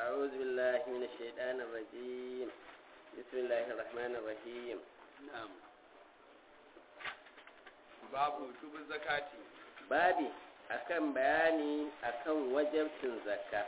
أعوذ بالله من الشيطان الرجيم بسم الله الرحمن الرحيم na'am babu wujubin zakati babi akan bayani akan wajabcin zakka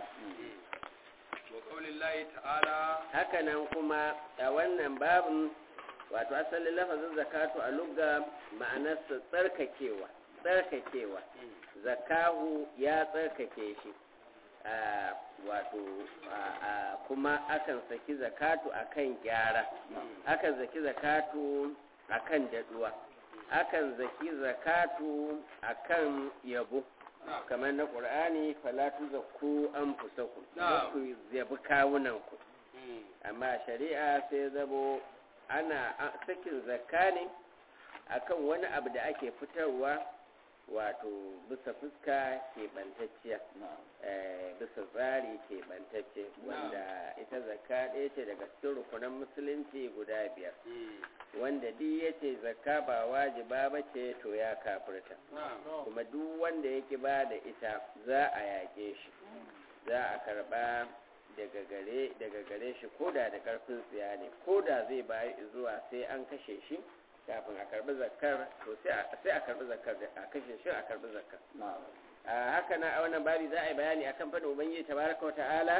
wa qaulillahi ta'ala hakanan kuma a wannan babin wato asalin lafazin zakatu a lugga ma'anarsa tsarkakewa tsarkakewa zakahu ya tsarkake shi a wato a kuma akan saki zakatu akan gyara akan zaki zakatu akan daduwa akan zaki zakatu akan yabo kamar na ƙur'ani falatu zakku an fusaku Na'am. ku yabi kawunanku amma shari'a sai zamo ana a- sakin zakka ne akan wani abu da ake fitarwa wato bisa fuska keɓantacciya eh, bisa tsari keɓantacce wanda ita zakka ɗaya ce daga cikin rukunan musulunci guda biyar wanda duk ya ce zakka ba wajiba ba ce to ya kafirta kuma duk wanda yake ba da ita za a yaƙe shi za a karɓa daga gare daga gare shi koda da ƙarfin tsiya ne koda zai bayi zuwa sai an kashe shi kafin a karɓi zakkar to sai a sai a karɓi zakkar da a kashe shi a karɓi zakkar a haka na a wannan babi za a yi bayani akan faɗin ubangiji tabaraka wa ta'ala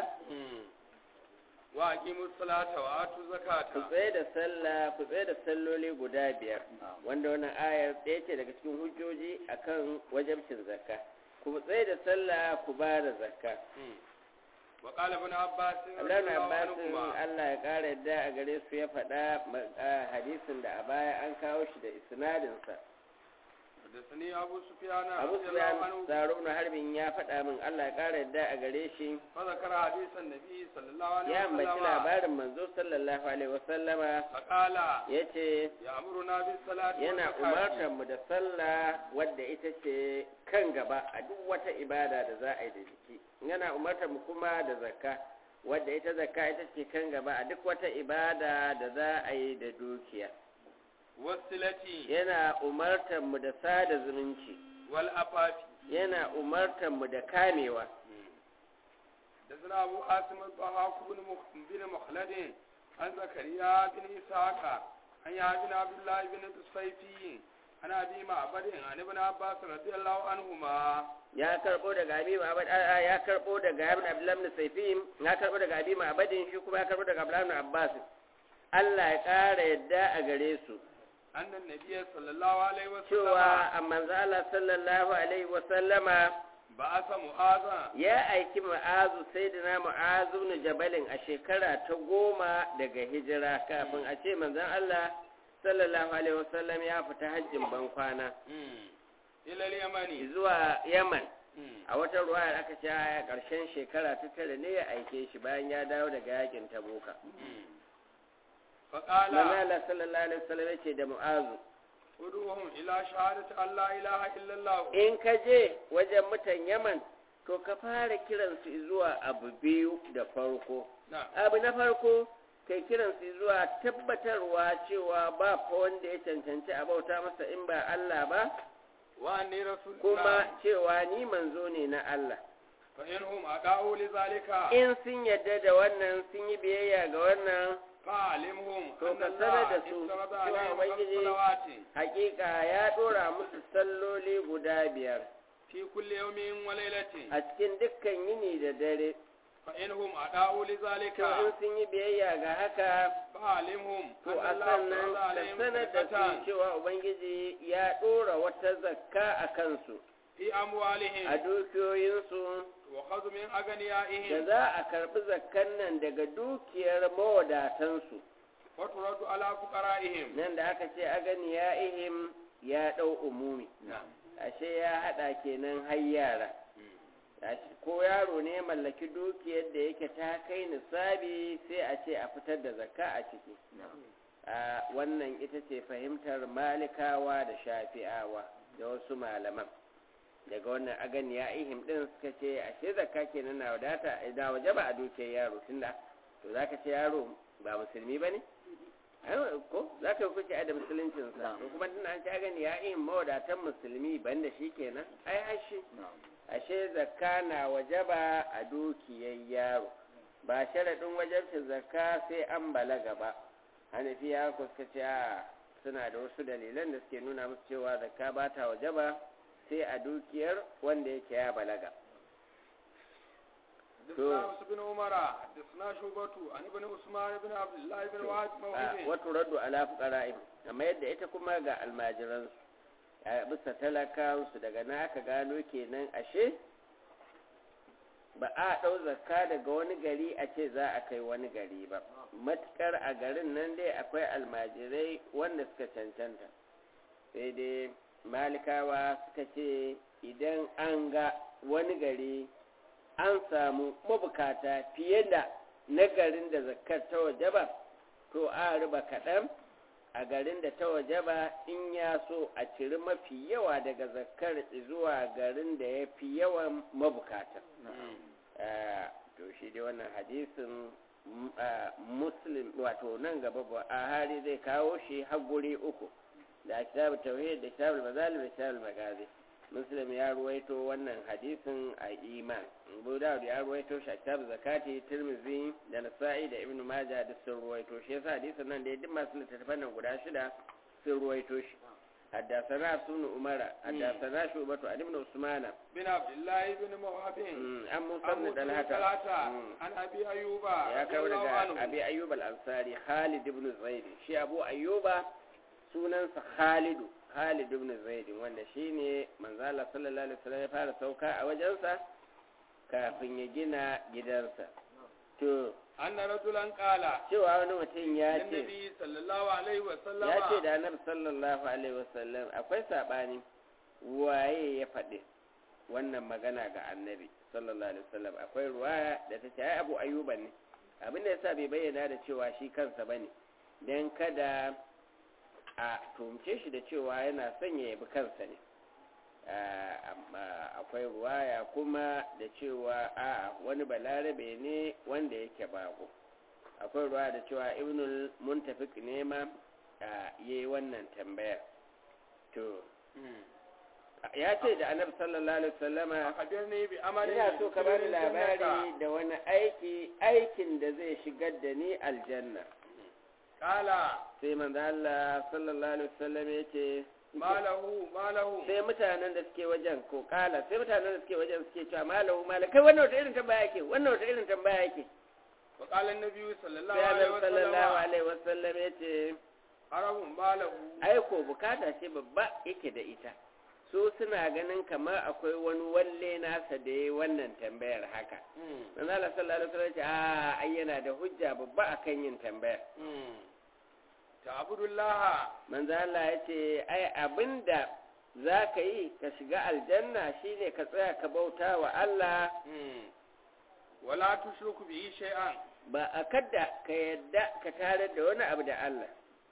wa aqimus salata wa atu ku zakata tsaye da sallah ku tsaye da salloli guda biyar wanda wannan ayar ɗaya ce daga cikin hujjoji akan wajabcin zakka ku tsaye da sallah ku ba da zakka wa qala ibn abbas Abdullahi radiyallahu Abbas anhuma Allah ya ƙara yadda a gare su ya faɗa ma- a hadisin da a baya an kawo shi da isnadinsa حدثني أبو سفيان Abu رضي الله Sufyan عنه Saro ibn Harbin ya faɗa min Allah ya ƙara yadda a gare shi فذكر حديث النبي صلى الله عليه ya ambaci وسلم labarin manzo sallallahu alaihi wasallama فقال yace يأمرنا بالصلاة yana والزكاة umartar mu da sallah wadda ita ce kan gaba a duk wata ibada da za a yi da jiki yana umartar mu kuma da zakka wadda ita zakka ita ce kan gaba a duk wata ibada da za a yi da dukiya والصلة yana umartar mu da sada zumunci والأفاف yana umartar mu da kamewa حدثنا أبو عاصم الضحاك بن مخ- بن مخلد عن زكريا بن إسحاق عن يحيى بن عبد الله بن الصيفي عن أبي معبد عن ابن عباس رضي الله عنهما ya karbo daga abi ma'abad a ya karbo daga ibn abdullah ibn sayfim ya karbo daga abi ma'abadin shi kuma ya karbo daga abdullah ibn abbas Allah ya ƙara yadda a gare su أن النبي صلى الله عليه وسلم cewa a manzo Allah sallallahu alaihi wa sallama بعث معاذا ya aiki mu'azu sayyidina mu'azu ibn jabalin a shekara ta goma daga hijira kafin a ce manzon Allah sallallahu alaihi wa sallam ya fita hajjin ban kwana إلى اليمن zuwa Yaman a wata ruwa aka ce a ƙarshen shekara ta tara ne ya aike shi bayan ya dawo daga yakin Tabuka فقال manzo Allah sallallahu alaihi wa sallam ya ce da mu'azu ادعوهم إلى شهادة أن لا إله إلا الله in ka je wajen mutan Yaman to ka fara kiransu zuwa abu biyu da farko نعم abu na farko kai kiransu zuwa tabbatarwa cewa ba fa wanda ya cancanci a bauta masa in ba Allah ba وأني رسول kuma الله cewa ni manzo ne na Allah فإنهم أدعوا لذلك in sun yadda da wannan sun yi biyayya ga wannan فعلمهم To أن ka الله sanar da su افترض cewa عليهم خمس Ubangiji صلوات hakika ya dora musu salloli guda biyar في كل يوم وليلة a cikin dukkan yini da dare فإنهم أدعوا لذلك to in sun yi biyayya ga haka فعلمهم to أن a الله sannan افترض ka عليهم sanar da صدقة su cewa ubangiji ya dora wata zakka a kansu في a أموالهم dukiyoyinsu وخذ من da أغنيائهم za a karbi zakkan nan daga dukiyar mawadatansu وترد على فقرائهم nan da aka ce agani ya ihim ya ɗau umumi ashe ya haɗa kenan har yara Ashe ko yaro ne ya mallaki dukiyar da yake ta kai nisabi sai a ce a fitar da zakka a ciki a wannan ita ce fahimtar malikawa da shafi'awa da wasu malaman daga wannan agani ya ihim din suka ce ashe zakka kenan na wadata da waje ba a dukiyar yaro tunda to zaka ce yaro ba musulmi bane ai ko zaka kuke a da musuluncinsa to kuma tunda an ce agani ya ihim mawadatan musulmi banda shi kenan ai ashe ashe zakka na wajaba a dukiyar yaro ba sharaɗin wajabcin zakka sai an balaga ba hanafiya ko suka ce a suna da wasu dalilan da suke nuna musu cewa zakka ba ta wajaba sai a dukiyar wanda yake ya balaga حدثنا عبد بن عمر حدثنا شعبة عن ابن عثمان بن عبد الله بن وهب موهب wato raddu ala fuqara'im amma yadda ita kuma ga almajiran a bisa talakawansu daga na aka gano kenan ashe ba a ɗau zakka daga wani gari a ce za a kai wani gari ba matukar a garin nan dai akwai almajirai wanda suka cancanta sai dai malikawa suka ce idan an ga wani gari an samu mabukata fiye da na garin da zakkar ta waje ba to a riba kaɗan a garin da ta waje ba in ya so a ciri mafi yawa daga zakkar zuwa garin da ya fi yawan mabukata to shi dai wannan hadisin muslim wato nan gaba ba a hari zai kawo shi har guri uku da kitabu tauhid da kitabu mazalim da kitabu magazi muslim ya ruwaito wannan hadisin a iman abu dawud ya ruwaito shi a kitabu zakati tirmizi da nasa'i da ibnu maja duk sun ruwaito shi yasa hadisin nan da duk masu littattafan nan guda shida sun ruwaito shi حدثنا سن عمر حدثنا شعبة عن ابن عثمان بن عبد الله بن موهب عن موسى عن بن موسى بن طلحة طلحة عن أبي أيوب ya رضي kawo الله daga عنه abi ayyub al-ansari khalid ibn zaid shi abu ayyuba sunansa khalidu khalid ibn zaid wanda shine manzo Allah sallallahu alaihi wasallam ya fara sauka a wajensa kafin ya gina gidansa to أن رجلا قال cewa wani mutum ya ce للنبي صلى الله عليه وسلم ya ce da annabi sallallahu alaihi wasallam akwai sabani waye ya faɗi wannan magana ga annabi sallallahu alaihi wasallam akwai ruwaya da ta ce ai abu ayyuba ne abin da yasa bai bayyana da cewa shi kansa bane dan kada a tumce shi da cewa yana son ya yabi kansa ne Ah, amma akwai ruwaya kuma da cewa a wani balarabe ne wanda yake bako akwai ruwa da cewa ibnul muntafik ne ma ya yi wannan tambayar to ya ce da annabi sallallahu alaihi wasallama أخبرني بأمر ina so ka bani يدخلني labari الجنة. da wani aiki aikin da zai shigar da ni aljanna قال sai manzo Allah sallallahu alaihi wasallam ya ce ما له ما له sai mutanen da suke wajen ko kala sai mutanen da suke wajen suke cewa malahu mala kai wannan wata irin tambaya yake wannan wata irin tambaya yake وقال النبي صلى الله sai عليه annabi sallallahu وسلم alaihi wasallam ya ce عرب ما له aiko bukata ce babba yake da ita su suna ganin kamar akwai wani walle nasa da ya wannan tambayar haka manzo Allah sallallahu alaihi wasallam ya ce a ai yana da hujja babba akan yin tambayar تعبد الله manzo Allah ya ce ai abinda za ka yi ka shiga aljanna shine ka tsaya ka bauta wa Allah ولا تشرك به شيئا ba a kadda ka yadda ka tare da wani abu da Allah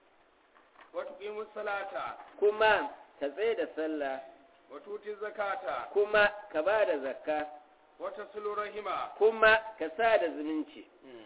وتقيم الصلاة kuma ka tsaye da sallah وتؤتي الزكاة kuma ka ba da zakka وتصل رحمة kuma ka sa da zumunci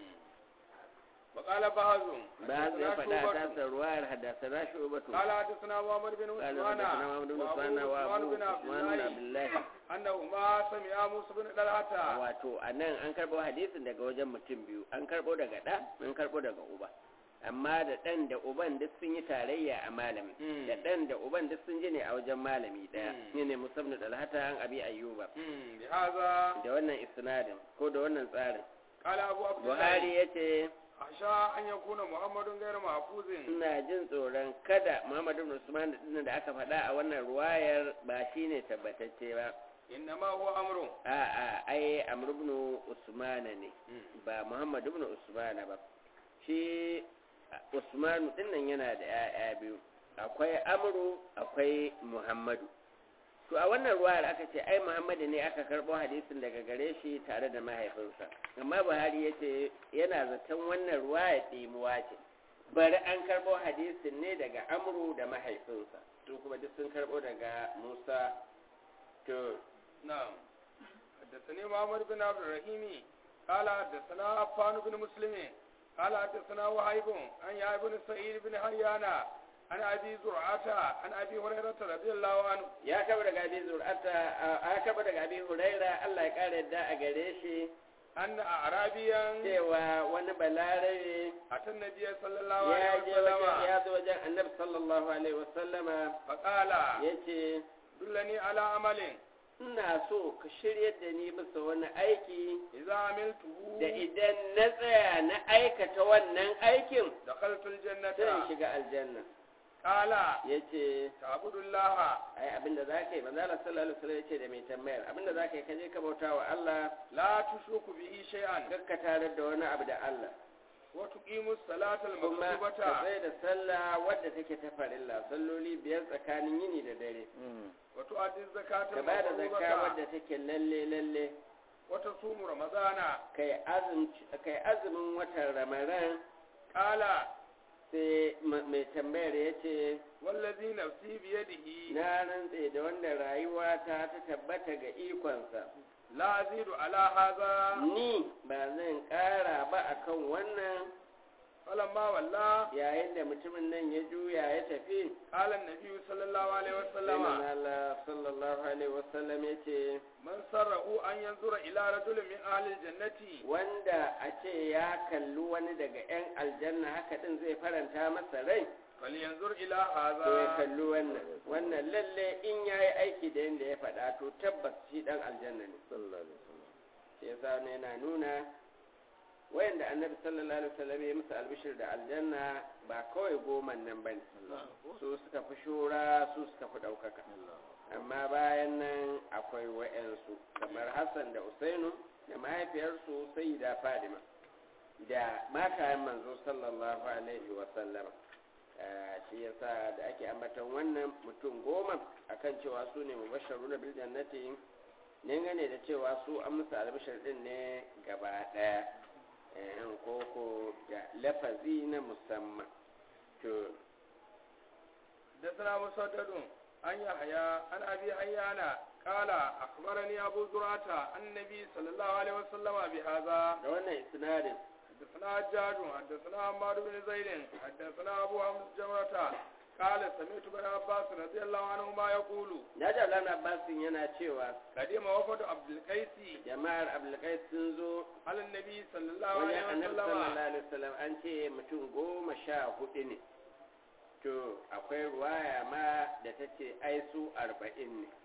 وقال بعض ba zai حدثنا faɗa شعبة. ta sarwayar haddasa na shubatu قال حدثنا محمد بن قال عثمان حدثنا محمد بن عثمان وابو وابو عثمان بن عبد عثمان بن الله عبد الله انهما سمع موسى بن طلحة wato a nan an karɓo hadisin daga wajen mutum biyu an karɓo daga ɗa an karɓo daga uba amma da ɗan da uban duk sun yi tarayya a malami Mm. da ɗan da uban duk sun ji ne a wajen malami ɗaya Mm. ne ne musamman dalhata an abi ayyuba مم. بهذا da wannan isnadin ko da wannan tsarin قال ابو عبد الله buhari ya ce اخشى ان يكون محمد غير محفوظ ina jin tsoron kada muhammadu ibn usman din da aka faɗa a wannan ruwayar ba shine tabbatacce ba انما هو امر a'a ai amr ibn usman ne ba muhammadu ibn usman ba shi usmanu dinnan yana da 'ya'ya biyu akwai amru akwai muhammadu to a wannan ruwayar aka ce ai muhammadu ne aka karɓo hadisin daga gare shi tare da mahaifinsa amma buhari ya ce yana zaton wannan ruwaya ɗimuwa ce bari an karɓo hadisin ne daga amru da mahaifinsa su kuma duk sun karɓo daga musa to نعم حدثني محمد بن عبد الرحيم قال حدثنا عفان بن مسلم قال حدثنا وهيب عن يحيى بن سعيد بن حيان عن ابي زرعه عن ابي هريره رضي الله عنه ya kaba daga abi zur'ata a kaba daga abi huraira Allah ya kare yadda a gare shi أن أعرابيا cewa wani balarabe أتى النبي صلى الله ya عليه je wajen وسلم ya zo wajen annabi sallallahu alaihi wasallama فقال ya ce دلني على عمل ina so ka shiryar da ni bisa wani aiki إذا عملته da idan na tsaya na aikata wannan aikin دخلت zan الجنة shiga aljanna قال ya ce تعبد الله ai abinda za ka yi manzo Allah sallallahu alaihi wasallam ya ce da mai tambayar abinda za ka yi ka je ka bauta wa Allah لا تشرك به شيئا kakka tarar da wani abu da Allah وتقيم الصلاة kuma ka المكتوبة tsaye da sallah wadda take ta farilla salloli biyar tsakanin yini da dare وتؤدي الزكاة ka ba da zakka المفروضة wadda take lalle lalle وتصوم رمضان kai azumci kai azumin watan ramadan قال sai ma- mai tambayar ya ce والذي نفسي بيده na rantse da wanda rayuwa ta ta tabbata ga ikonsa لا أزيد على هذا ni ba zan ƙara ba akan wannan فلما ولى yayin da mutumin nan ya juya ya tafi قال النبي صلى الله عليه sai وسلم manzo Allah sallallahu alaihi wasallam ya ce من سره أن ينظر إلى رجل من أهل الجنة wanda a ce ya kalli wani daga 'yan aljanna haka din zai faranta masa rai فلينظر إلى to ya هذا kalli wannan wannan lalle in ya yi aiki da yadda ya faɗa to tabbas shi ɗan aljanna ne shi yasa ne yana nuna wayanda annabi sallallahu alaihi wasallam ya musu albishir da aljanna ba kawai goman nan bane su suka fi shura su suka fi ɗaukaka amma bayan nan akwai wa'yansu kamar hassan da usainu da mahaifiyarsu sai da fadima da matayen manzo sallallahu alaihi wasallama shi yasa da ake ambatan wannan mutum goma akan cewa su ne mubasharu na bil jannati ne gane da cewa su an musu albishir din ne gaba daya koko da lafazi na musamman to حدثنا مسدد عن يحيى عن ابي حيان قال اخبرني ابو زرعه عن النبي صلى الله عليه وسلم بهذا da wannan isnadin حدثنا حجاج حدثنا عمار بن زيد حدثنا ابو حمد جمرة قال سمعت ابن عباس رضي الله عنهما يقول na ji Abdullahi Abbasin yana cewa قدم وفد عبد القيس jama'ar Abdulkais sun zo على النبي صلى الله wajen عليه annabi sallallahu وسلم alaihi wasallam an ce mutum goma sha hudu ne to akwai ruwaya ma da ta ce ai su arba'in ne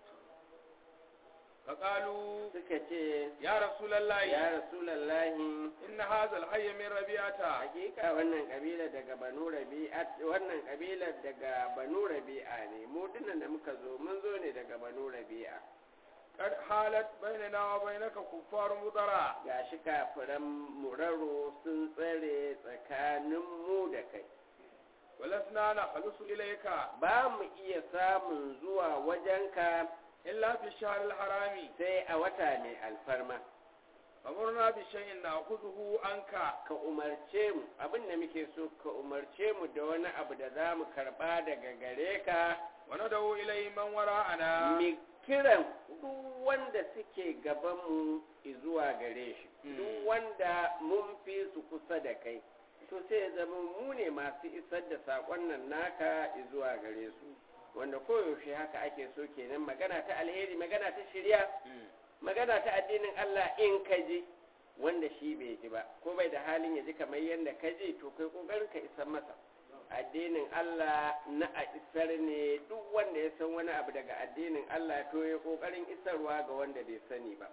فقالوا suka ce يا رسول الله ya rasulallahi إن هذا الحي من ربيعة hakika wannan kabila daga banu rabi'a wannan kabila daga banu rabi'a ne mu dinnan da muka zo mun zo ne daga banu rabi'a قد حالت بيننا وبينك كفار مضرع gashi kafiran muraro sun tsare tsakanin mu da kai ولسنا نخلص إليك ba mu iya samun zuwa wajenka إلا في الشهر الحرام sai a wata mai alfarma أمرنا بشيء نأخذه عنك ka umarce mu abin da muke so ka umarce mu da wani abu da za mu karba daga gare ka وندعو إليه من وراءنا mi kiran duk wanda suke gabanmu zuwa gare shi duk wanda mun fi su kusa da kai to sai ya zama mu ne masu isar da saƙon nan naka zuwa gare su wanda koyaushe haka ake so kenan magana ta alheri magana ta shirya magana ta addinin Allah in ka ji wanda shi bai ji ba ko bai da halin ya ji kamar yadda ka ji to kai kokarin ka isar masa addinin Allah na a isar ne duk wanda ya san wani abu daga addinin Allah to ya kokarin isarwa ga wanda bai sani ba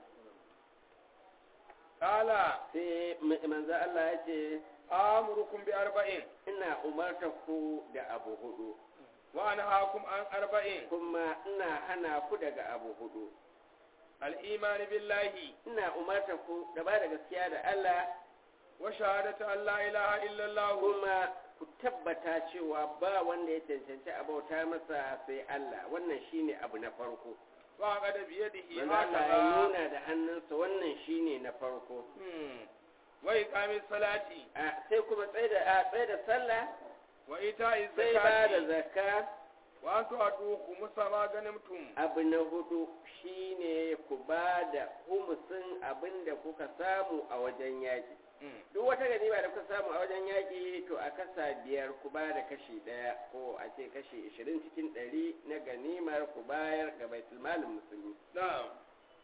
قال sai ma- manzo Allah ya ce آمركم بأربعين ina umarta ku da abu hudu وأنهاكم عن أربعين kuma ina hana ku daga abu hudu الإيمان بالله ina umarta ku da ba da gaskiya da Allah وشهادة أن لا إله إلا الله kuma ku tabbata cewa ba wanda ya cancanci a bauta masa sai Allah wannan shine abu na farko وعقد بيده manzo Allah ya هكذا nuna da hannunsa wannan shine na farko مم. وإقام الصلاة a sai kuma tsaye da a tsaye da sallah وإيتاء sai ba da الزكاة zakka وأن تؤدوا خمس ما غنمتم abu na hudu shine ku ba da humusin abin da kuka samu a wajen yaƙi مم. duk wata ganima da kuka samu a wajen yaƙi to a kasa biyar ku ba da kashi ɗaya ko a ce kashi ishirin cikin ɗari na ganimar ku bayar ga baitulmalin musulmi نعم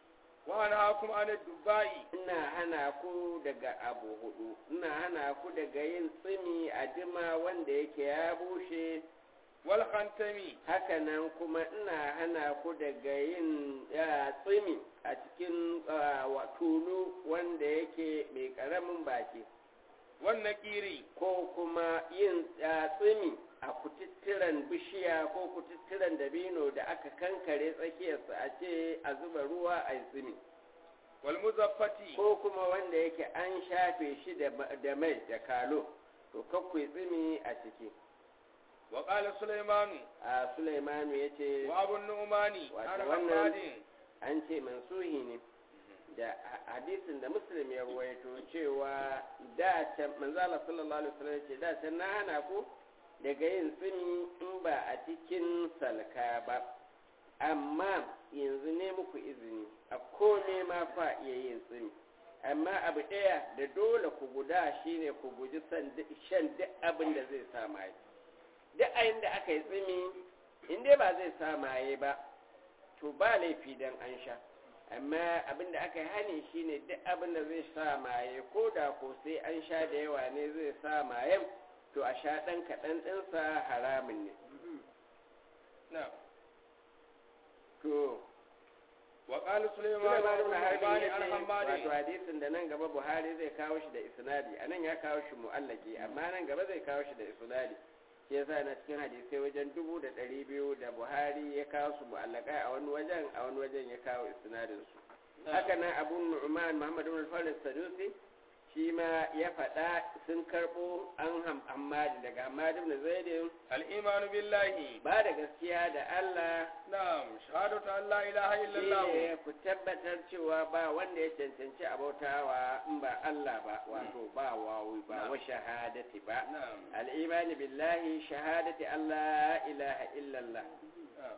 wa anhaakum an ad-dubai ina hana ku daga abu hudu ina hana ku daga yin tsimi a dima wanda yake ya bushe wal khantami hakanan kuma ina hana ku daga yin ya, tsimi a cikin ah, wa- tulu wanda yake mai karamin baki wan naqiri ko kuma yin ah, tsimi a kututturen bishiya ko kututturen dabino da aka kankare tsakiyarsa a ce a zuba ruwa a yi tsimi wal muzaffati ko kuma wanda yake an shafe shi da ma- da mai da kalo to kakwai tsimi a ciki wa qala sulaymanu a sulaimanu ya ce wa abu nu'mani Wato an wannan- hammadin an ce mansuhi ne da ha- hadisin da muslim ya ruwaito cewa da can manzala sallallahu alaihi wasallam ya ce da can na hana ku daga yin tsimi in ba a cikin salka ba amma yanzu ne muku izini a kome ma fa iya yin tsimi amma abu ɗaya da dole ku guda shine ku guji san duk- shan duk abin da zai sa maye duk ayin da aka yi tsimi in dai ba zai sa maye ba to ba laifi dan an sha amma abin da aka yi hani shine duk abin da zai sa maye ko da ko sai an sha da yawa ne zai sa mayen to a sha ɗan kaɗan ɗinsa haramun ne na to wa qala Sulaiman sulaymanu ibn wa Harbi nu'mani ya an ce wato hammadin hadisin da nan gaba Buhari zai kawo shi da isnadi anan ya kawo shi mu'allaki amma nan gaba zai kawo shi da isnadi shi yasa na cikin hadisai wajen dubu da ɗari biyu da Buhari ya kawo su mu'allakai a wani wajen a wani wajen ya kawo isnadin su haka nan Abu Nu'man Muhammad ibn Farid Sadusi shi ma ya faɗa sun karɓo an ham Hammadi daga Hammadi ibn Zaid al-imanu billahi ba da gaskiya da Allah na'am shahadatu an la ilaha illallah shine ku tabbatar cewa ba wanda ya cancanci abautawa in ba Allah ba wato ba wawi ba wa shahadati ba na'am al'imani billahi shahadati Allah ilaha illallah نعم.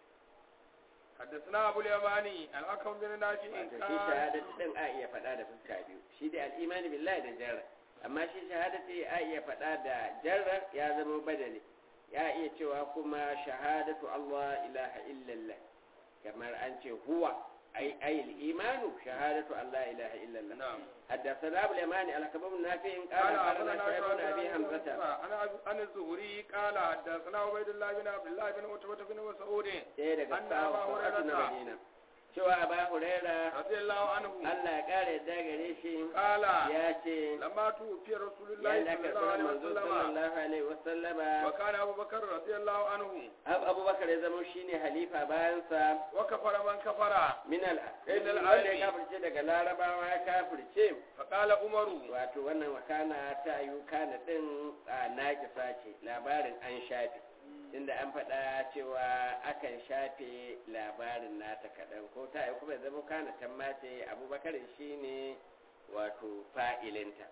حدثنا أبو اليماني الأكرم بن نافع wato shi قال shahadati din a iya faɗa da fuska biyu shi da al'imani billahi da jarra amma shi shahadati a iya faɗa da jarra ya zama badali ya iya cewa kuma shahadatu Allah ilaha illallah kamar an ce huwa ai ai imanu shahadatu Allah ilaha illallah نعم حدثنا ابو اليماني على كباب النافع قال قال اخبرنا أخبرنا شعيب بن ابي شعيب حمزه أنا عن الزهري قال حدثنا عبيد الله بن عبد الله بن عتبة بن مسعود ɗaya daga أن أبا sahabban na هريرة Madina cewa Aba Huraira رضي الله عنه Allah ya kare yadda gare shi قال ya ce لما توفي رسول الله yayin da صلى aka الله tsara عليه manzo وسلم sallallahu alaihi wasallama وكان أبو بكر رضي الله عنه Ab- Abubakar ya zama shine halifa bayansa وكفر من كفر min al Min al- wanda ya kafirce daga larabawa ya kafirce فقال عمر wato wannan wakana ta yi kana din a naƙisa ce labarin an shafe inda an faɗa cewa akan shafe labarin nata kaɗan ko ta yi kuma zama kana tammace abubakar shi ne wato fa'ilinta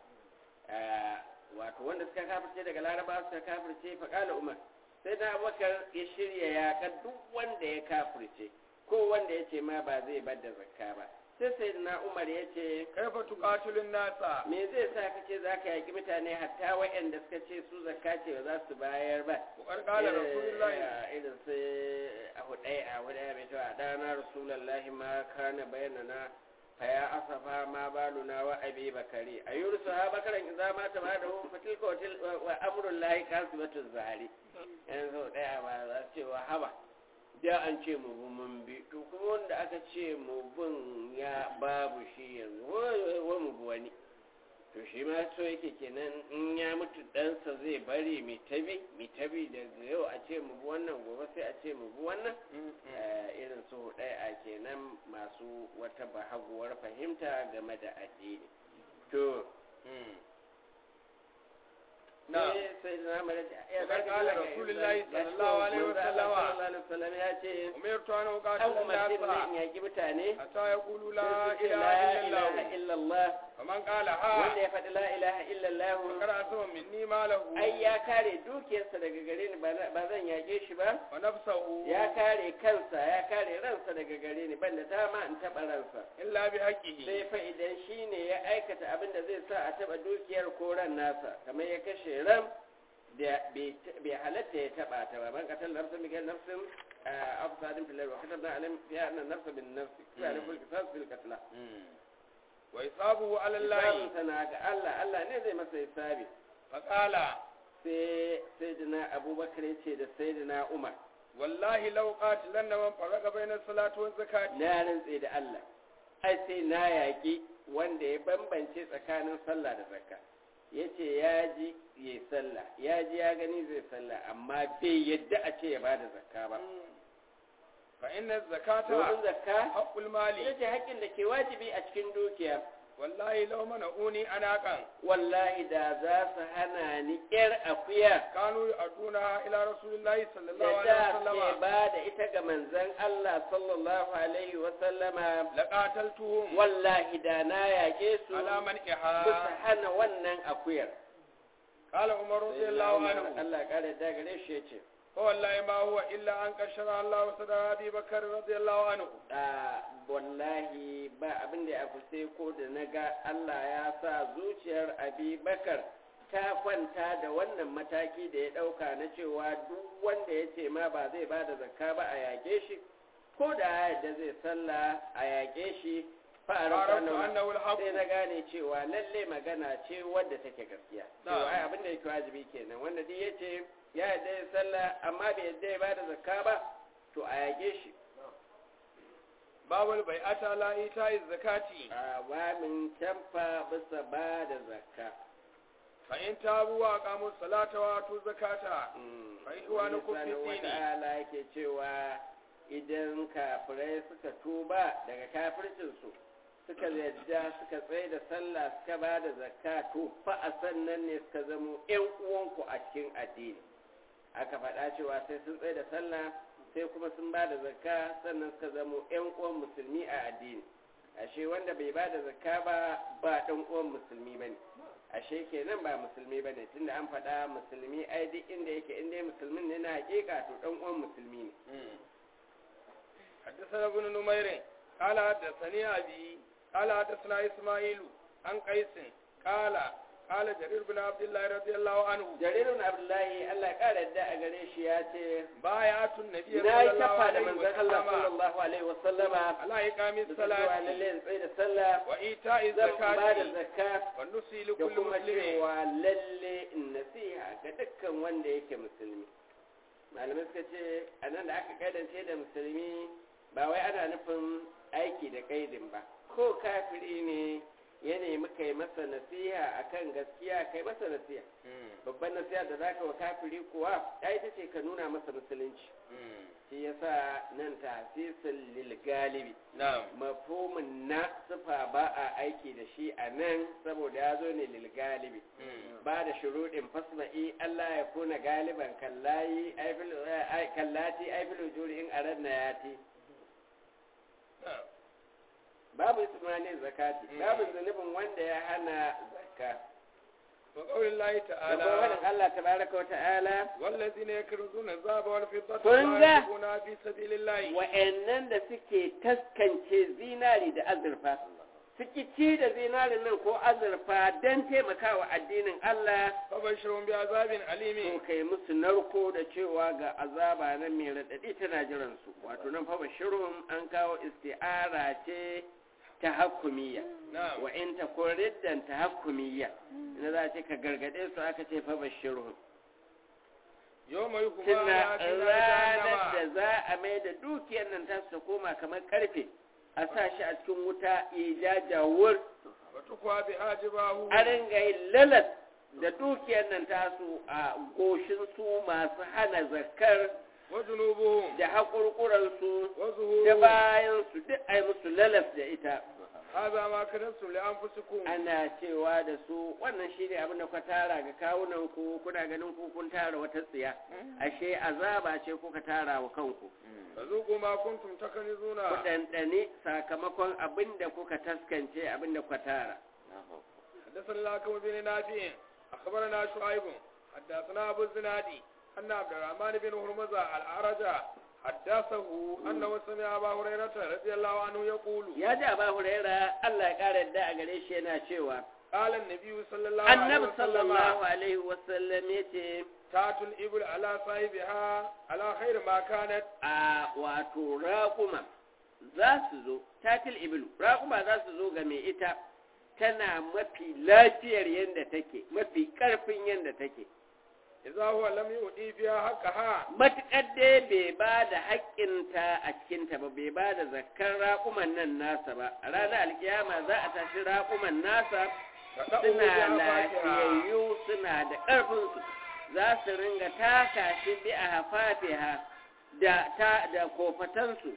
Ah, wato wanda suka kafirce daga laraba suka kafirce faƙala umar sai na abubakar ya shirya yaƙar duk wanda ya kafirce ko wanda ya ce ma ba zai bar da zakka ba sai sai na umar ya ce كيف تقاتل الناس me zai sa ka ce za ka yaƙi mutane hatta waɗanda suka ce su zakka ce ba za su bayar ba وقد قال رسول الله Eh, irin sai a hudai a hudai mai cewa dana rasulallahi ma kana bayanana fa ya asafa ma baluna wa abi bakari a yursu ha bakaran idza ma ta ba da hu fatilka wa til- wa- wa amrul lahi kasbatu zahari yanzu daya ba za su ce wa haba da an ce mu bi mun bi to kuma wanda aka ce mu bin ya babu shi yanzu wa- wa mu bi wani to shi ma so yake kenan in ya mutu ɗansa zai bari mai tabi mai tabi daga yau a ce mu bi wannan gobe sai a ce mu bi wannan Eh, irin su ɗaya a kenan masu wata bahaguwar fahimta game da addini to نعم sai sai na mara ya Wakar kala Rasulullahi sallallahu alaihi wasallama. sallallahu alaihi wasallam ya ce أمرت أن an أقاتل umarci الناس da in yaki mutane حتى يقولوا لا sai su ce إله la إلا ilaha الله illallah فمن قال wanda ها ya faɗi la ilaha illallah فقد أسوى مني ماله ai ya kare dukiyarsa daga gare ni ba na- ba zan yage shi ba ونفسه ya kare kansa ya kare ransa daga gare ni banda dama in taɓa ransa إلا بحقه sai fa idan shi ne ya aikata abin da zai sa a taɓa dukiyar ko ran nasa kamar ya kashe ran da bai halatta ya taba ta ba man qatal nafsan bi nafsin afsadin fil wa katabna alim fi anna nafsa bin nafsi fi alif al qisas fil qatl wa isabu ala Allah hisabun sana ga Allah Allah ne zai masa hisabi faqala sai sayyidina Abubakar ya ce da sayyidina Umar wallahi law qatilanna man faraka bayna salati wa zakati na rantse da Allah ai sai na yaƙi wanda ya bambance tsakanin sallah da zakka ya ce ya ji ya sallah ya ji ya gani zai sallah amma bai yadda a ce ya ba da zakka ba fa inna zakata domin zakka haqqul mali ita ce haƙƙin da ke wajibi a cikin dukiya wallahi law mana'uni anaqan wallahi da za su hana ni ƴar akuya kanu aduna ila rasulillahi sallallahu da alaihi da ke wasallam ba da ita ga manzon Allah sallallahu alaihi wa sallama laqataltuhum wallahi da na yaƙe su ala man bisa iha hana wannan akuyar qala umar radiyallahu anhu Allah kare da gare shi yace fa wallahi ma huwa illa an kashara Allah sadara Abi Bakar radiyallahu anhu a wallahi ba abin da ya fi sai ko da na ga Allah ya sa zuciyar Abi Bakar ta kwanta da wannan mataki da ya ɗauka na cewa duk wanda ya ce ma ba zai ba da zakka ba a yaƙe shi ko da ya yarda zai sallah a yaƙe shi fa'arabta Arabtu annahu annahu al-haqq sai na gane cewa lalle magana ce wadda take gaskiya to Na'am. ai abin da yake wajibi kenan wanda duk yace ya yarda ya sallah amma bai yarda ya bada zakka ba to a yage shi babul bai'ata la ita'iz zakati a wamin canfa bisa bada zakka fa in tabu wa aqamu salata wa atu zakata Mm. Fa ikhwanukum fi Wani dini. wata'ala yake cewa idan kafirai suka tuba daga kafircinsu suka yadda suka tsaye da sallah suka ba da zakka to fa a sannan ne suka zamo ƴan uwanku a cikin addini aka faɗa cewa sai sun tsaye da sallah sai kuma sun ba da zakka sannan suka zamo ƴan uwan musulmi a addini ashe wanda bai ba da zakka ba ba ɗan uwan musulmi bane ashe kenan ba musulmi bane tunda an faɗa musulmi ai duk inda yake inda ya musulmin ne na hakika to ɗan uwan musulmi ne حدثنا ابن نمير قال حدثني أبي قال حدثنا إسماعيل عن قيس قال قال جرير بن عبد الله رضي الله عنه jarirun abdullahi allah ya ƙara yadda a gare shi ya ce بايعت النبي na صلى yi الله kafa da عليه manzon allah وسلم sallallahu alaihi wasallama على إقام da cewa الصلاة lalle in tsaye da sallah وإيتاء zan ba da الزكاة zakka والنصي da لكل kuma مسلم cewa lalle in nasiha ga dukkan wanda yake musulmi malamai suka ce a nan da aka kaidance da musulmi ba wai ana nufin aiki da kaidin ba ko kafiri ne ya nemi kai masa nasiha akan gaskiya kai masa nasiha babban nasiha da zaka wa kafiri kuwa ya ita ce ka nuna masa musulunci shi yasa nan tahsisul lil galibi نعم mafhumin na sifa ba a aiki da shi a nan saboda ya zo ne lil galibi ba da shuruɗin fasma'i Allah ya kuna galiban kallayi aifil ai- kallati aifil juri in aradna yati نعم babu ismanin zakati Mm. babu zunubin wanda ya hana zakka وقول الله da kuma تعالى faɗin Allah tabaraka wa ta'ala والذين يكرزون الذهب والفضة Kun ولا ga? ينفقونها في سبيل الله wa'annan da suke taskance zinari da azurfa suke ci da zinarin nan ko azurfa don taimakawa addinin Allah فبشرهم بعذاب to أليم kai musu narko da cewa ga azaba nan mai raɗaɗi tana jiran su wato nan fa bashirun an kawo isti'ara ce ta hakumiyya نعم wa in ta riddan ta hakumiyya ina za a ce ka gargaɗe su aka ce fa bashirun يوم يقوم tuna على في ranar da جهنم za a mai da dukiyar nan ta su koma kamar karfe a sa shi a cikin wuta ya jajawur وتقوى بها جباهه a ringa yin lalas da dukiyar nan tasu a goshin su masu hana zakar وجنوبهم da haƙurƙuransu da وظهورهم bayansu duk a yi musu lalas da ita هذا ما كنتم لأنفسكم ana cewa da su wannan shi ne abin da ku tara ga kawunan ku kuna ganin ku kun tara wata tsiya ashe azaba ce kuka tara wa kanku فذوقوا ما كنتم تكنزون ku ɗanɗani sakamakon abin da kuka taskance abin da kuka tara حدثنا الحكم بن نافع أخبرنا شعيب حدثنا أبو الزنادي أن عبد الرحمن بن هرمزة الأعرج حدثه أنه سمع أبا هريرة رضي الله عنه يقول ya ji aba huraira Allah ya ƙara yadda a gare shi yana cewa قال النبي صلى الله عليه annabi وسلم sallallahu alaihi wasallam ya ce تات الإبل على صاحبها على خير ما كانت a wato raƙuma za su zo tatil ibilu raƙuma za su zo ga mai ita tana mafi lafiyar yadda take mafi ƙarfin yadda take إذا هو لم يؤدي فيها حقها matuƙar dai bai ba da haƙƙinta a cikinta ba bai ba da zakkar raƙuman nan nasa ba a ranar alkiyama za a tashi raƙuman nasa فدعوا suna بها فاكهة lafiyayyu suna da ƙarfinsu za su ringa taka shi bi a hafafiha da ta da kofatansu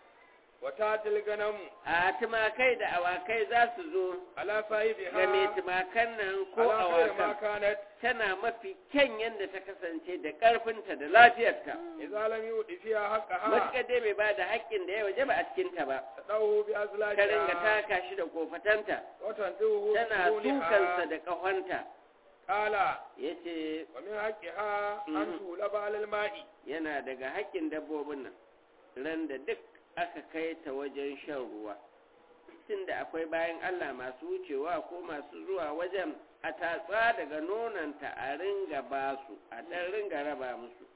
وتات الغنم a tumakai da awakai za su zo على ga mai صاحبها tumakan nan ko على خير ما awakan كانت tana mafi kyan yadda ta kasance da ƙarfinta da lafiyarta إذا لم يؤدي فيها حقها matuƙar dai bai ba da haƙƙin da ya waje ba a cikinta ba تدعوه ta ringa بأزلاجها taka shi da kofatanta وتنتهه tana tukansa بطولها da ƙahonta قال ya ce ومن حقها أن Mhm. تولب على الماء yana daga haƙƙin dabbobin nan ran da duk aka kai ta wajen shan ruwa tun da akwai bayan Allah masu wucewa ko masu zuwa wajen a tatsa daga nonanta a ringa ba su a ɗan ringa raba musu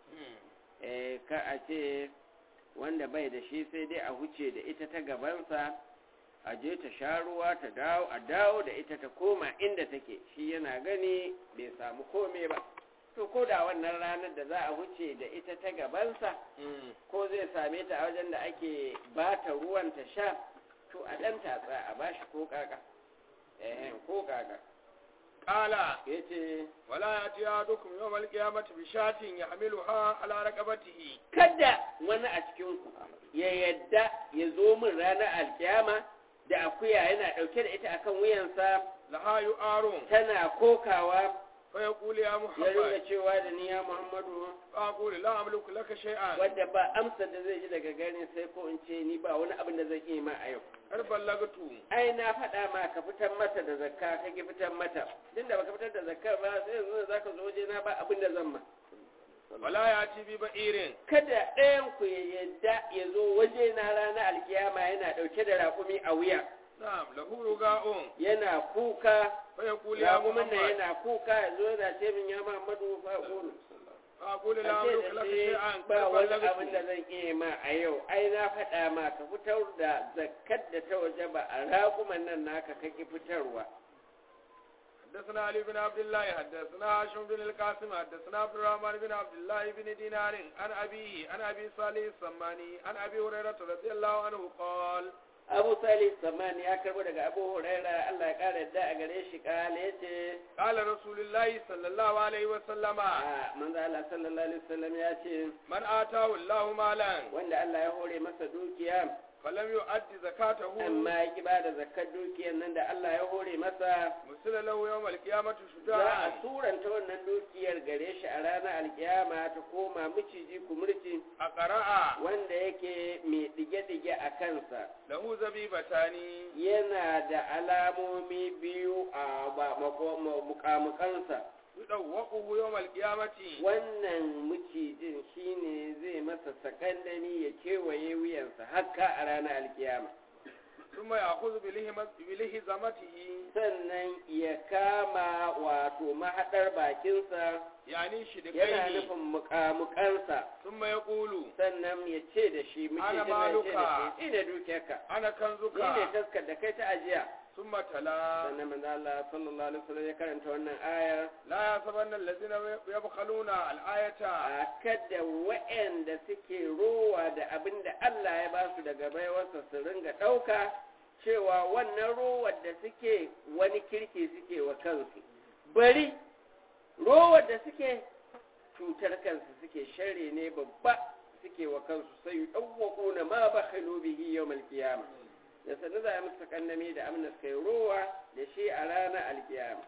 eh ka a ce wanda bai da shi sai dai a huce da ita ta gabansa a je ta sha ruwa ta dawo a dawo da ita ta koma inda take shi yana gani bai samu kome ba to ko da wannan ranar da za a huce da ita ta gabansa ko zai same ta a wajen da ake ba ta ruwan ta sha to a ɗan tatsa a bashi ko kaka eh ko kaka قال yace ولا يأتي أحدكم يوم القيامة بشاة يحملها على رقبته kada wani a cikin ku ya yadda ya zo min ranar alkiyama da akuya yana ɗauke da ita akan wuyansa لها يؤار tana kokawa فيقول يا ya محمد ringa cewa da ni ya muhammadu فأقول لا أملك لك شيئا wadda ba amsa da zai ji daga gani sai ko in ce ni ba wani abin da zan iya ma a yau قد بلغت ai na faɗa ma ka fitar mata da zakka ka ki fitar mata tun da baka fitar da zakkar ba sai yanzu za ka zo waje na ba abin da zan ma ولا يأتي ببئير kada ɗayan ku ya yadda ya zo waje na ranar alkiyama yana ɗauke da raƙumi a wuya نعم له رجاء yana kuka فيقول يا raƙumin nan محمد yana kuka ya zo yana ce min ya Muhammadu fa qulu فأقول لا An ce أملك da لك shi شيئا قد ba wani abin da بلغت zan iya ma a yau ai na faɗa ma ka fitar da zakkar da ta waje ba a raƙuman nan naka kake fitarwa حدثنا علي بن عبد الله حدثنا هاشم بن القاسم حدثنا عبد الرحمن بن عبد الله بن دينار عن أبيه عن أبي صالح السماني عن أبي هريرة رضي الله عنه قال Abu Salih Samani ya karbo daga Abu Huraira Allah ya kara yadda a gare shi kale yace قال رسول الله صلى الله عليه وسلم a manzo Allah sallallahu alaihi wasallam ya ce من آتاه الله مالا wanda Allah ya hore masa dukiya فلم يؤدي زكاته amma ya ki bada zakkar dukiyar nan da Allah ya hore masa مثل له يوم القيامة za a شجاعا suranta wannan dukiyar gare shi a ranar alkiyama ta koma miciji kumurci أقرأ wanda yake mai dige-dige a kansa له زبيبتان yana da alamomi biyu a ba- mako- ma- mukamukansa يدوقه يوم القيامة wannan macijin shine zai masa sakandani ya kewaye wuyansa haka a ranar alkiyama ثم يأخذ بلهمة- بلهزمته sannan ya kama wato mahaɗar bakinsa يعني yana شدقيه nufin mukamukansa ثم يقول sannan ya ce da shi Ana macijin nan ce da maluka. shi ina dukiyarka أنا ni ne كنزك taskar da kai ta ajiya ثم تلا sannan manzo Allah sallallahu alaihi wasallam ya karanta wannan aya لا يحسبن الذين يبخلون الآية a kada waɗanda suke rowa da abin da Allah ya ba su daga baiwarsa su ringa ɗauka cewa wannan rowar da suke wani kirki suke wa kansu bari rowar da suke cutar kansu suke share ne babba suke wa kansu sai yi ɗauwaƙo ma ba bihi yau malkiyama da sannu za a musu kannami da amna suka yi rowa da shi a ranar alkiyama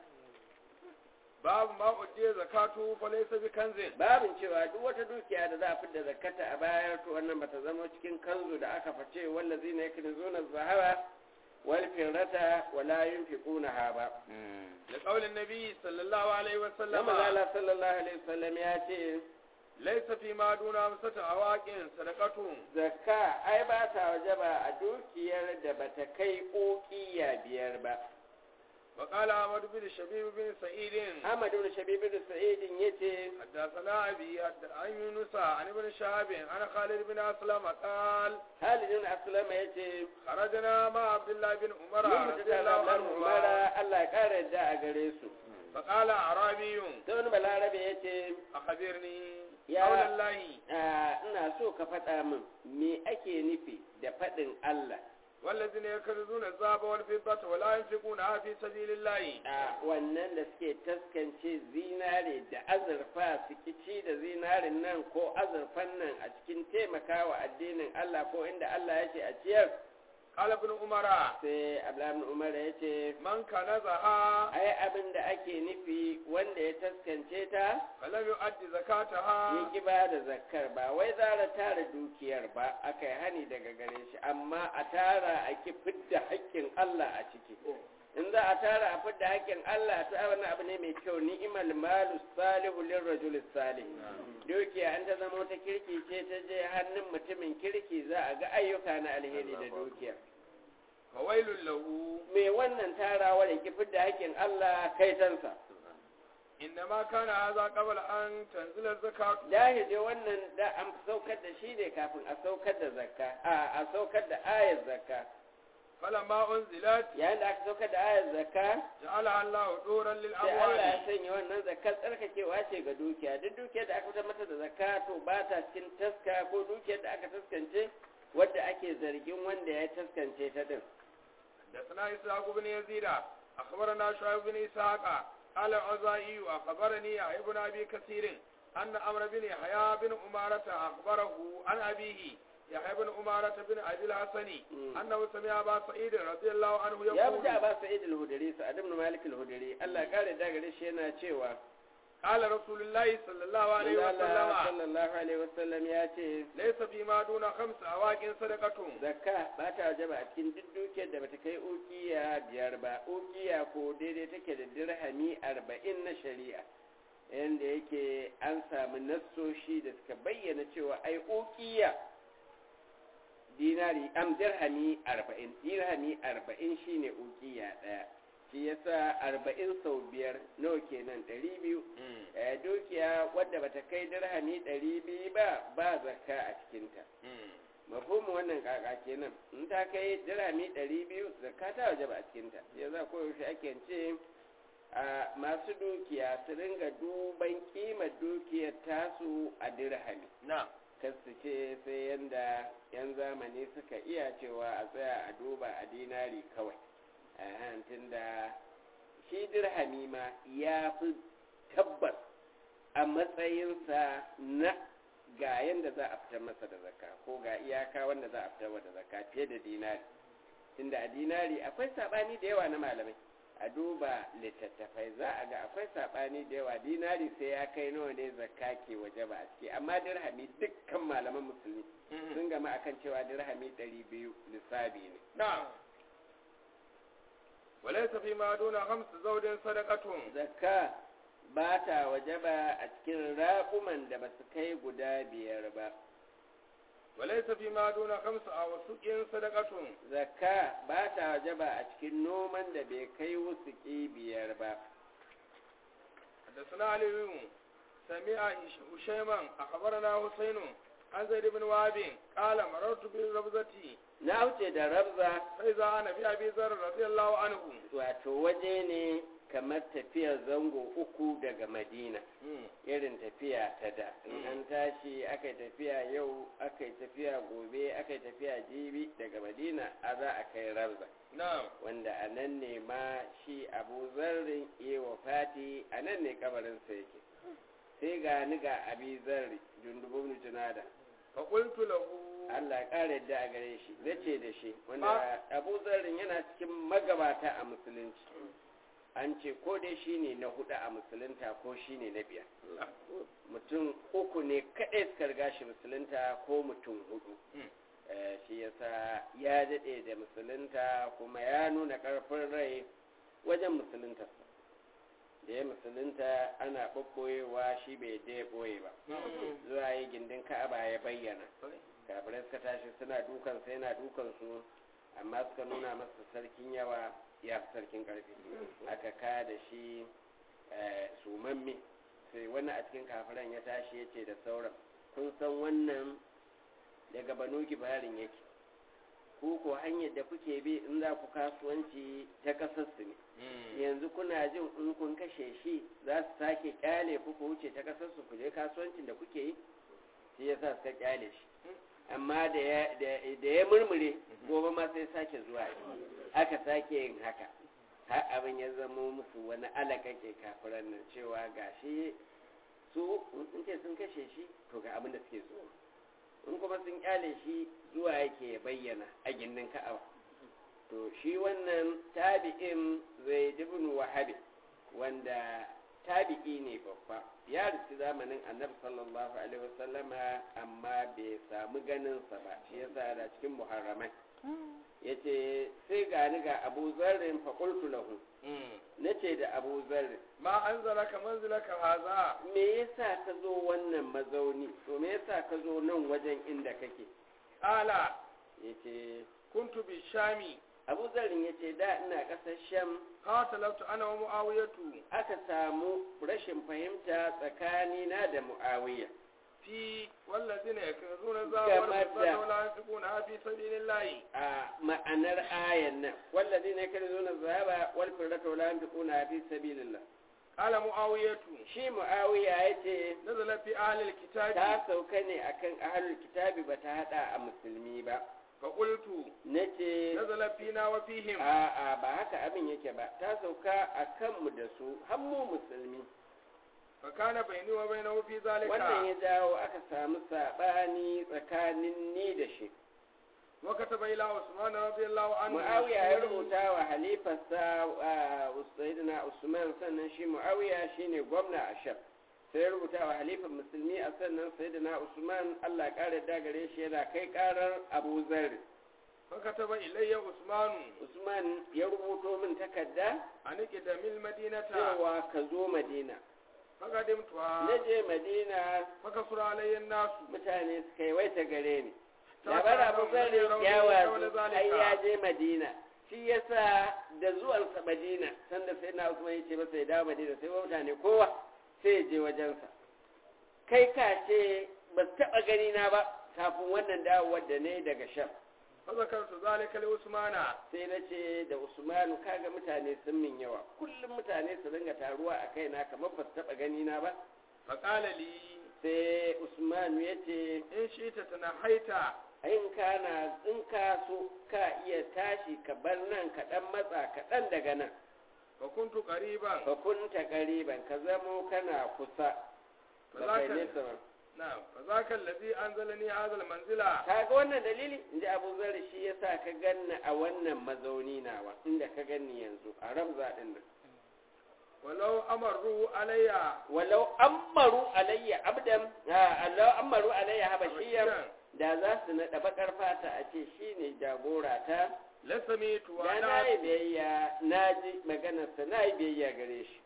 باب ما أدي زكاته فليس بكنز babin cewa duk wata dukiya da za a fidda zakata a bayar to wannan bata zama cikin kanzu da aka face wallazi ne yakin zuna zahara wal firrata wala yunfiqunaha ba لقول النبي صلى الله عليه dan وسلم Allah sallallahu alaihi wasallam ya ce ليس فيما دون خمسة أواق صدقة zakka ai ba ta wajaba a dukiyar da bata kai ukiya biyar ba وقال أحمد بن شبيب بن سعيد Ahmad ibn Shabib ibn Sa'id yace حدثنا أبي حد- عن يونس عن ابن شهاب عن خالد بن أسلم قال Khalid ibn Aslam yace خرجنا مع عبد الله بن عمر mun رضي mutu الله da عنهما Umar Allah ya kare yadda a gare su فقال أعرابي sai wani balarabe yace أخبرني يا- قول الله "Ah, ina so ka faɗa min me ake nufi da faɗin Allah والذين يكنزون الذهب والفضة ولا ينفقونها في سبيل الله a wannan da suke taskance zinare da azurfa su kici da zinarin nan ko azurfan nan a cikin taimakawa addinin Allah ko inda Allah ya ce a ciyar قال ابن عمر sai Abdullahi Umar ya ce من كنزها ai abin da ake nufi wanda ya taskance ta فلم يؤد ya زكاتها ki ba da zakkar ba wai zara tara dukiyar ba aka yi hani daga gare shi amma a tara a ki fidda haƙƙin Allah a ciki in za a tara a fidda haƙƙin Allah to ai wannan abu ne mai kyau ni'mal malu salihu lirrajul salih dukiya an ta zama ta kirki ce ta je hannun mutumin kirki za a ga ayyuka na alheri da dukiya فويل له me wannan tarawar ya ki fidda haƙƙin Allah kai tansa إنما كان هذا قبل أن تنزل الزكاة Dahil dai wannan da an saukar da shi ne kafin a saukar da zakka a a saukar da ayar zakka فلما أنزلت yayin da aka saukar da ayar zakka جعلها الله دورا sai Allah ya للأموال sanya wannan zakkar tsarkakewa ce ga dukiya duk dukiyar da aka fitar mata da zakka to ba ta cikin taska ko dukiyar da aka taskance wadda ake zargin wanda ya taskance ta din حدثنا إسحاق بن يزيد أخبرنا شعيب بن إسحاق قال العزائي أخبرني يحيى بن أبي كثير أن أمر بن يحيى بن أمارة أخبره عن أبيه يحيى بن أمارة بن أبي الحسن مم. أنه سمع أبا سعيد رضي الله عنه ya يقول fita ba sa'id al-hudri sa'ad ibn malik al-hudri Allah ya kare da gare shi yana cewa قال رسول الله صلى الله عليه Allah وسلم sallallahu alaihi wasallam ya ce ليس فيما دون خمس أواق صدقة zakka ba ta wajaba a cikin duk dukiyar da bata kai ukiya biyar ba ukiya ko daidai take da dirhami arba'in na shari'a yadda yake an samu nassoshi da suka bayyana cewa ai ukiya dinari am dirhami arba'in dirhami arba'in shine ukiya ɗaya shi yasa arba'in sau biyar nawa kenan ɗari biyu Eh, dukiya wadda bata kai dirhami ɗari biyu ba ba zakka a cikinta mafhumin wannan kaka kenan in ta kai dirhami ɗari biyu zakka ta waje ba a cikinta ya za ko yaushe ake ce a masu dukiya su ringa duban kimar dukiyar tasu a dirhami نعم kas su ce sai yanda yan zamani suka iya cewa a tsaya a duba a dinari kawai a tunda shi dirhami ma ya fi tabbas a matsayinsa na ga yanda za a fitar masa da zakka ko ga iyaka wanda za a fitar da zakka fiye da dinari tunda a dinari akwai sabani da yawa na malamai a duba littattafai za a ga akwai sabani da yawa dinari sai ya kai nawa ne zakka ke waje ba a ciki amma dirhami dukkan malaman musulmi sun gama akan cewa dirhami ɗari biyu lissabi ne نعم وليس فيما دون خمس زوج صدقة zakka ba ta waje ba a cikin raƙuman da ba su kai guda biyar ba وليس فيما دون خمس أوسق صدقة zakka ba ta waje ba a cikin noman da bai kai wusuki biyar ba حدثنا علي سمع هشيما أخبرنا حسين عن زيد بن وهب قال مررت بالربزة na wuce da rabza فإذا أنا في أبي ذر رضي الله عنه wato waje ne kamar tafiyar zango uku daga madina irin tafiya ta da in an tashi aka yi tafiya yau aka yi tafiya gobe aka yi tafiya jibi daga madina a za a kai rabza نعم wanda a nan ne ma shi abu zarrin iya wafati a nan ne kabarinsa yake sai ga ni ga abi zarri jundubun junada فقلت له Allah ya ƙara yadda a gare shi zace da shi wanda abu zarrin yana cikin magabata a musulunci an ce ko dai shi ne na hudu a musulunta ko shi ne na biyar mutum uku ne kaɗai suka riga shi musulunta ko mutum hudu Eh, shi yasa ya daɗe da musulunta kuma ya nuna ƙarfin rai wajen musulunta da ya musulunta ana ɓaɓɓoyewa shi bai da ya ɓoye ba zuwa yi gindin ka'aba ya bayyana kafirai suka tashi suna dukan sai yana dukan su amma suka nuna masa sarkin yawa ya fi sarkin karfi aka ka da shi sumamme sai wani a cikin kafiran ya tashi ya ce da sauran kun san wannan daga banu gibarin yake ku ko hanyar da kuke bi in za ku kasuwanci ta kasarsu ne yanzu kuna jin in kun kashe shi za su sake kyale ku ku wuce ta kasarsu ku je kasuwancin da kuke yi shi yasa suka kyale shi amma da ya murmure gobe ma sai sake zuwa aka sake yin haka har abin ya zama musu wani alakake kafiran nan cewa gashi su in ce sun kashe shi to ga abin da suke so in kuma sun kyale shi zuwa yake bayyana a gindin ka'aba to shi wannan tabi'in zai dubin wahabi wanda tabi'i ne babba ya rufi zamanin annabi sallallahu alaihi wasallama amma bai samu ganinsa ba shi yasa da cikin muharramai ya ce sai gani ga abu zarrin faƙultu lahu na ce da abu zarrin ma an zara ka manzila ka haza me yasa ka zo wannan mazauni to me yasa ka zo nan wajen inda kake ala ya ce kuntu bi shami abu zarrin ya ce da ina ƙasar sham qataltu ana wa muawiyatu aka samu rashin fahimta tsakanina da mu'awiya fi wallazina yakzuna zawar Game da- wala yunfiquna fi sabilillahi a ma'anar ayan nan wallazi ne kada zuna zaba wal firrata wala yanfiquna fi sabilillah qala muawiyatu shi muawiya yace nazala fi ahli alkitabi ta sauka ne akan ahlul kitabi bata hada a musulmi ba fa qultu nace nazala fina wa fihim a a ba haka abin yake ba ta sauka akan mu da su har mu musulmi fa kana bayni wa bainahu fi wannan zalika ya jawo aka samu sabani tsakanin ni da shi wa kataba ila usman radiyallahu anhu muawiya ya rubuta wa halifarsa uh, sayyidina usman sannan shi muawiya shine gwamna a sham sai ya rubuta wa halifar musulmi a sannan sayyidina usman allah ya kare da gare shi yana kai karar abu zarri fa kataba ilayya usman usman ya rubuto min takarda anike da mil madinata cewa ka zo madina fa qadimtuha na je madina fa kasura alayya nasu mutane suka yi waita gare ni Ta labar fara abu ban zarri wani rauni ya da wazo wani zalika. ai ya je madina shi yasa da zuwansa madina sanda sai na usman ya ce masa ya dawo madina sai wa mutane kowa sai ya je wajensa kai ka ce ba su taɓa gani na ba kafin wannan dawowar da ne daga sham fa zakartu zalika li usmana sai na ce da usmanu kaga mutane sun min yawa kullum mutane su dinga taruwa a kaina kamar ba su taɓa gani na ba fa qala li sai usmanu ya ce in shi'ta tanahaita in kana in ka so ka iya tashi ka bar nan ka dan matsa kaɗan daga nan fa kuntu qariban ka kunta ƙariban ka zamo kana kusa ba kai nesa ba na'am fa zaka allazi anzalani hadha almanzila ka ga wannan dalili in ji abu zari shi yasa ka ganni a wannan mazauni nawa inda ka ganni yanzu a ramza ɗin nan walau amaru alayya walau ammaru alayya abdan ah, walau ammaru alayya habashiyan da za su naɗa bakar fata a ce shine jagora ta lasamitu wa da na na yi biyayya na ji maganarsa na yi biyayya gare shi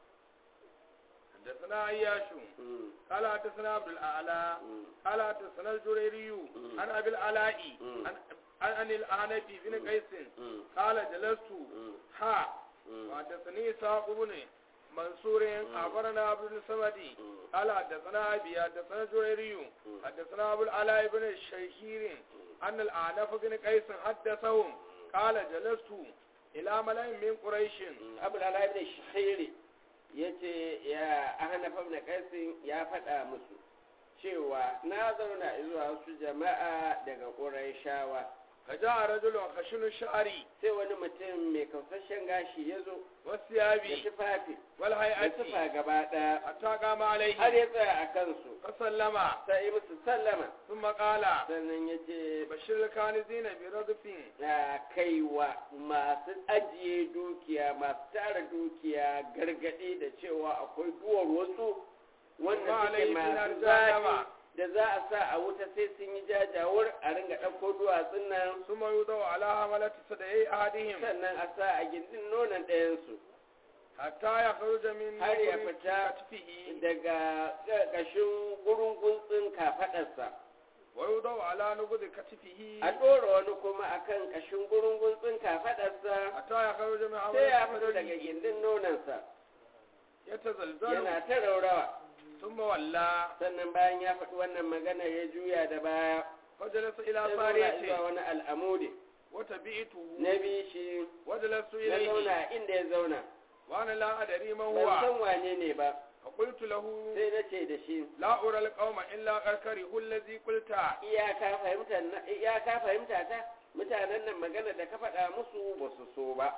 حدثنا عياش Mm, قال حدثنا عبد الاعلى mm, قال حدثنا الجريري مم. عن ابي العلاء مم. عن عن الاعنبي بن قيس mm, قال جلست mm, ها mm, وحدثني اسحاق بن منصور اخبرنا عبد الصمد mm. قال حدثنا ابي حدثنا الجريري مم. حدثنا ابو العلاء بن الشهير ان الاعنف بن قيس حدثهم قال جلست الى ملأ من قريش abu da alaƙa da shahiri ya ce ya ahanafa na ƙasin ya faɗa musu cewa na zauna zuwa wasu jama'a daga ƙurayshawa فجاء رجل خشن الشعر sai wani mutum mai kausashen gashi ya zo da والثياب tufafi da والهيئة tufa gaba ɗaya حتى قام عليه har ya tsaya a kansu فسلم sai musu sallama ثم قال sannan ya ce بشر الكانزين برغف ya kaiwa masu ajiye dukiya masu tara dukiya gargaɗi da cewa akwai duwar wasu wanda Kuma suke alaihi masu dinar zafi jahannama. da za a sa a wuta sai sun yi jajawar a ringa ɗauko duwatsun nan ثم يوضع على حملة صدعي أحدهم sannan a sa a gindin nonon ɗayansu حتى يخرج من har ya نور fita كتفه daga ƙarƙashin gurin guntsin kafaɗarsa wa yudau ala nubudi katifihi a ɗora wani kuma akan ƙashin gurungun kafaɗarsa hatta ya kharuja min sai ya amali fito daga gindin nonansa yatazalzalu yana ta raurawa thumma walla sannan bayan ya faɗi wannan magana ya juya da baya fajalasa ila sai zauna sariyati zuwa wani al'amudi wa tabi'tuhu na bi shi wa jalastu na ilayhi zauna inda ya zauna wa ana la adri man ban huwa san wane ne ba fa qultu lahu sai na ce da shi la ura alqawma illa qarqarihu allazi qulta iyaka fahimta na- iyaka fahimta ta mutanen nan magana da ka faɗa musu ba su so ba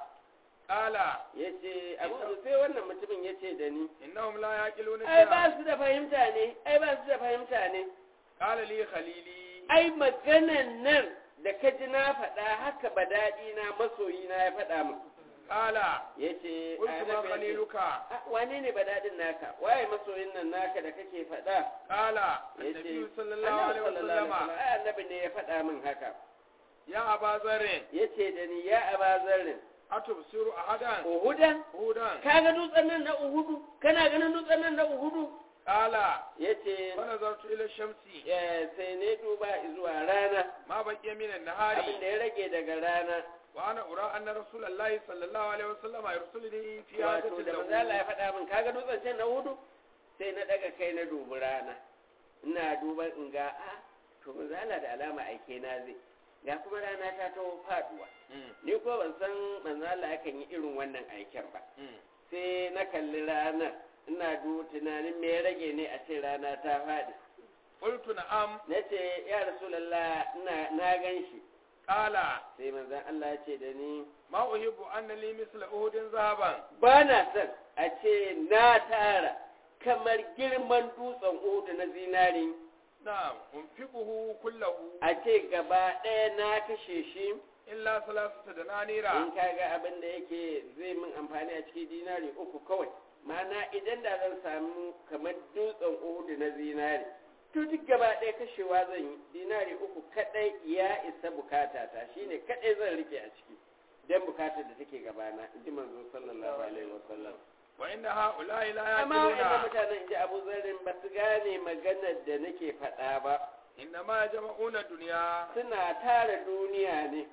qala ya ce abu sai wannan mutumin ya ce da ni innahum la yaqiluna ai ba su da fahimta ne ai ba su da fahimta ne qala li khalili ai maganan nan da ka ji na faɗa haka ba daɗi na masoyi na ya faɗa min qala ya ce qultu ma khaliluka wane ne ba daɗin naka waye masoyin nan naka da kake faɗa qala ya ce annabi sallallahu alaihi wasallam ai annabi ne ya faɗa min haka ya aba zarrin ya ce da ni ya aba zarrin atubsiru ahadan uhudan hudan ka ga dutsen nan na uhudu kana ganin dutsen nan na uhudu qala ya ce fa nazartu ila shamsi sai ne duba zuwa rana ma baqiya min abin an-nahari da ya rage daga rana wa ana ura anna rasulullahi sallallahu alaihi wasallam yursiluni fi wato hajati da manzo Allah ya faɗa min kaga dutsen can na hudu sai na daga kai na dubi rana ina duban in ga a to manzo Allah da alama aike na zai ga kuma rana ta taho faduwa ni ko ban san manzo Allah yakan yi irin wannan aiken ba sai na kalli ranar ina du tunanin me ya rage ne a ce rana ta faɗi qultu na'am na ce ya rasulullah ina na gan shi qala sai manzon Allah ya ce da ni ma uhibbu anna li misla uhudin zahaban ba na son a ce na tara kamar girman dutsen udu na zinari na'am unfiquhu kullahu a ce gaba ɗaya na kashe shi illa salasata dananira in ka ga abin da yake zai min amfani a cikin dinari uku kawai ma'ana idan da zan samu kamar dutsen udu na zinari to duk gaba ɗaya kashewa zan yi dinari uku kaɗai ya isa bukata ta shine kaɗai zan rike a ciki don bukatar da take gabana in ji manzo sallallahu alaihi wasallam wa inna ha'ula'i la amma wa'anda yaqiluna mutanen in ji abu zarrin ba su gane maganar da nake faɗa ba inna ma jama'una dunya suna tara duniya ne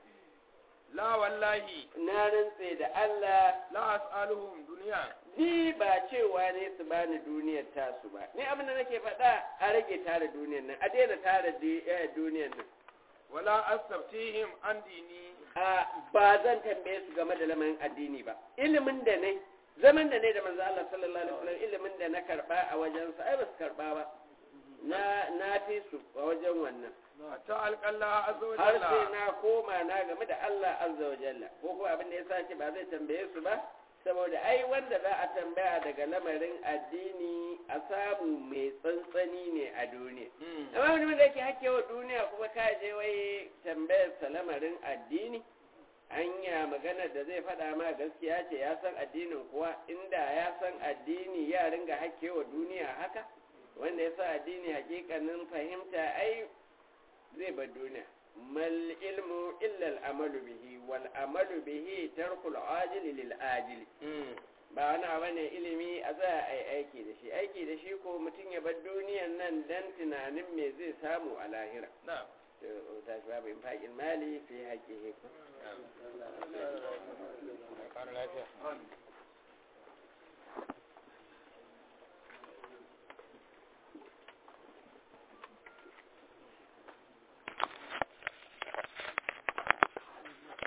la wallahi na rantse da Allah la as'aluhum dunya ni ba cewa ne su bani duniyar tasu ba ni abin da nake faɗa a rage tara duniyar nan a daina tara di- eh, duniyar nan wala astaftihim an dini a ba zan tambaye su game da lamarin addini ba ilimin da ne zaman da ne da manzo Allah sallallahu alaihi wasallam ilimin da na karba a wajensa ai ba su karba ba na na fi su a wajen wannan hatta alqalla azza wa har sai jalla na koma na game da Allah azza wa jalla ko kuma abin da yasa ce ba zai tambaye su ba saboda ai wanda za a tambaya daga lamarin addini a samu mai tsantsani ne a duniya Mm. amma mutumin da yake hakewa duniya kuma ka je wai tambayar sa lamarin addini anya magana da zai faɗa ma gaskiya ce ya san addinin kuwa inda ya san addini ya ringa hakewa duniya haka wanda ya sa addini hakikanin fahimta ai zai bar duniya mal ilmu illa al amalu bihi wal amalu bihi tarkul ajili lil ajili Mm. ba wani abu ne ilimi a za a yi aiki da shi aiki da shi ko mutum ya bar duniyan nan dan tunanin me zai samu a lahira na'am to ta shi babu infaqil mali fi haqqihi Ƙara lafiya.